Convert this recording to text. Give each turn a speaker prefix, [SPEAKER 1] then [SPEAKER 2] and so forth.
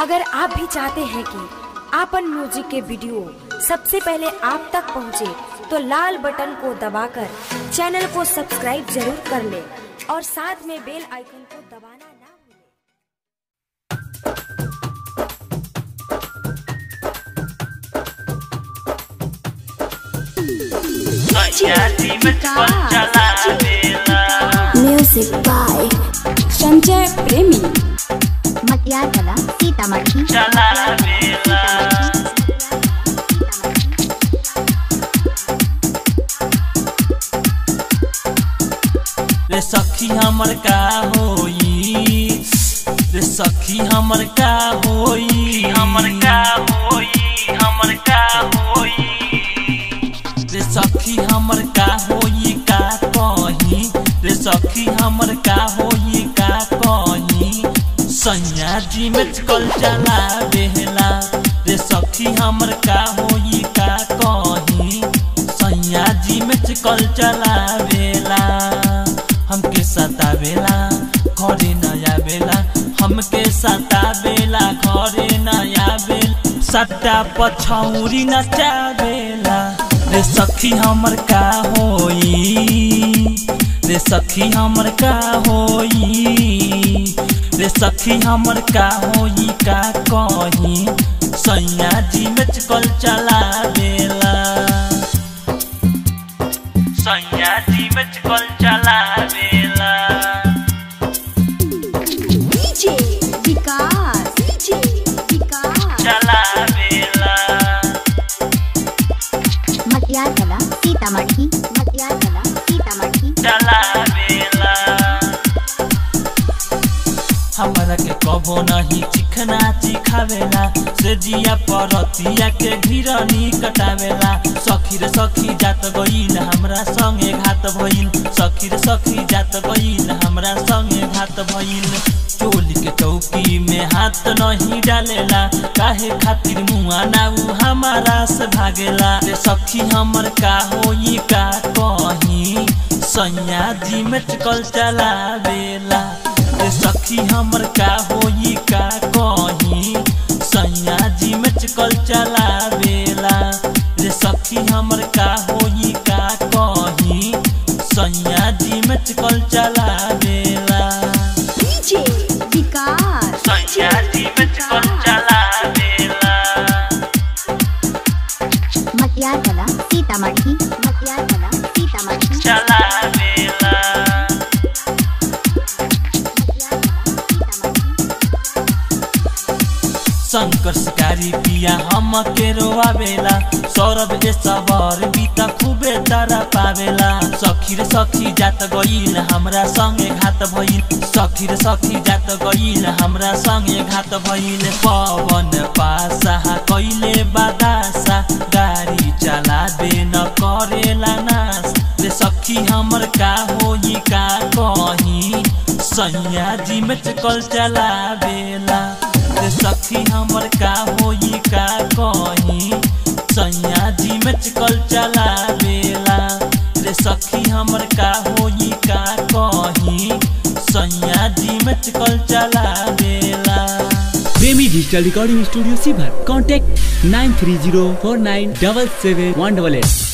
[SPEAKER 1] अगर आप भी चाहते हैं कि आपन म्यूजिक के वीडियो सबसे पहले आप तक पहुंचे, तो लाल बटन को दबाकर चैनल को सब्सक्राइब जरूर कर ले और साथ में बेल आइकन को दबाना ना भूलें।
[SPEAKER 2] म्यूजिक बाय संजय प्रेमी मटियागला सीतामढ़ी
[SPEAKER 3] रे सखी हमर का होई रे सखी हमर का होई हमर का होई हमर का होई रे सखी हमर का होई का कही रे सखी हमर का होई का कही सैया जी में कल चला बेहला रे सखी हमर का होई का कही सैया जी में कल चला बेला हमके सतावेला घरे नया बेला हमके सतावेला घरे नया बेला सट्टा पछौरी नचावेला रे सखी हमर का होई रे सखी हमर का होई रे सखी हमर का होई का कही सैया जी में कल चला बेला सैया जी में कल चला बेला
[SPEAKER 2] डीजे विकास डीजे विकास
[SPEAKER 3] चला बेला
[SPEAKER 2] मटियागला सीतामढ़ी मटियागला सीतामढ़ी
[SPEAKER 3] चला बेला हमरा के कबो नहीं चिखना चिखावेला से जिया परतिया के घिरनी कटावेला सखी रे सखी जात गईल हमरा संगे घात भइल सखी रे सखी जात गईल हमरा संगे घात भइल चोली के चौकी में हाथ नहीं डालेला काहे खातिर मुआ ना उ हमारा से भागेला रे सखी हमर का होई का कही सैया जी में चकल चलावेला रे सखी हमर का होई का कही सैया जी में चकल चलावेला रे सखी हमर का होई का कही सैया जी में चकल चलावेला
[SPEAKER 2] डीजे विकास
[SPEAKER 3] सैया जी में चकल चलावेला
[SPEAKER 2] मटियागला सीतामढ़ी मटियागला सीतामढ़ी
[SPEAKER 3] चलावेला शंकर शिकारी पिया हम के रोआवेला सौरभ ए सबर बीता खूबे तारा पावेला सखी रे सखी जात गईल हमरा संगे घात भइल सखी रे सखी जात गईल हमरा संगे घात भइल पवन पासा कइले बादासा गाड़ी चलाबे न करेला नास रे सखी हमर का होई का कही सैया जी में चकल चलावेला रे सखी हमर का होई का कही सैया जी में चकल चलावेला रे सखी हमर का होई का कही सैया जी में चकल चलावेला
[SPEAKER 4] Premi digital recording studio Sibhar contact nine three zero four nine double seven one double at